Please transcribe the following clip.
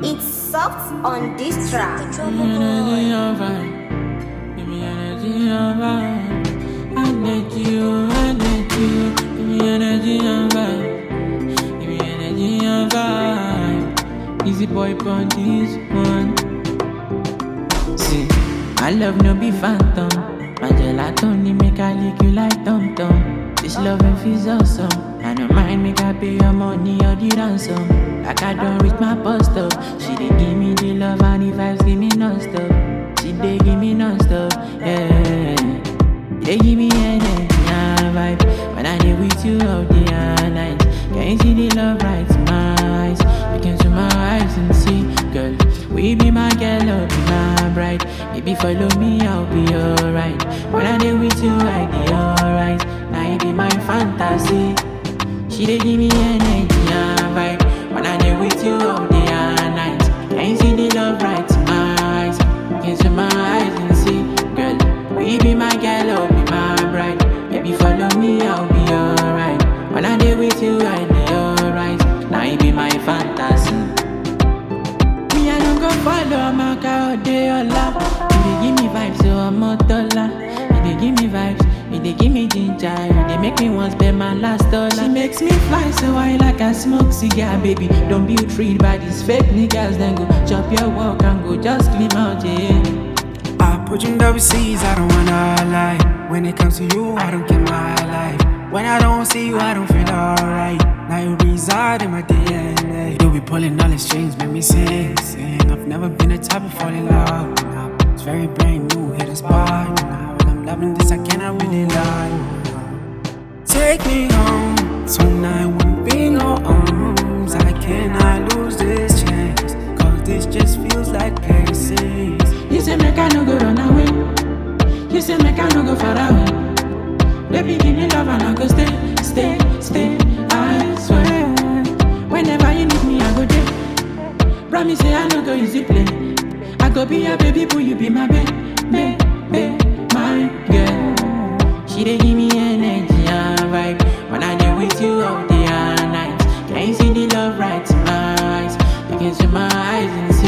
It's soft on this track. Energy on fire. Give me energy on fire. I need you, I need you. Give me energy on fire. Give me energy on fire. Easy boy on this one. See, my love no be phantom. My gelato need make I lick you like Tom Tom. This loving feels awesome. I don't mind make I pay your money or the ransom. Like I don't reach my post up. She dey give me the love and the vibes give me non-stop. She dey give me non-stop. Yeah. They give me energy and vibe When I dey with you all day and night Can you see the love right in my eyes Look into my eyes and see Girl, we be my girl, I'll be my bride Baby, follow me, I'll be alright When I dey with you, I dey alright Now you be my fantasy She dey give me energy and vibe When I dey with you all day and night Can you see the love right in my eyes Look into my eyes and see Girl, we be my girl, I'll be my bride. Baby, follow me, I'll be alright. When I dey with you, I dey alright. Now you be my fantasy. Me, I don't go follow my car day or love. You dey give me vibes, so I'm a dollar. You dey give me vibes, you dey give me ginger. You dey make me want spend my last dollar. She makes me fly so high like I smoke cigar, baby. Don't be treated by these fake niggas, then go chop your walk and go just clean out, yeah. I put you in double C's, I don't wanna lie. When it comes to you, I don't get my life. When I don't see you, I don't feel alright. Now you reside in my DNA. You be pulling all the strings, make me sing, sing. I've never been the type of fall in love. Now it's very brand new, hit a spot. Now when I'm loving this, I cannot really lie. Take me home tonight, wanna be in your arms. I cannot lose this chance, cause this just feels like Pisces. You say make I no go run away. You say make I no go far away. Baby, give me love and I go stay, stay, stay. I swear. Whenever you need me, I go there. Promise say I no go easy play. I go be your baby, boo, you be my baby, baby, my girl. She dey give me energy and vibe when I dey with you all day and night. Can you see the love right in my eyes? You can see my eyes and see.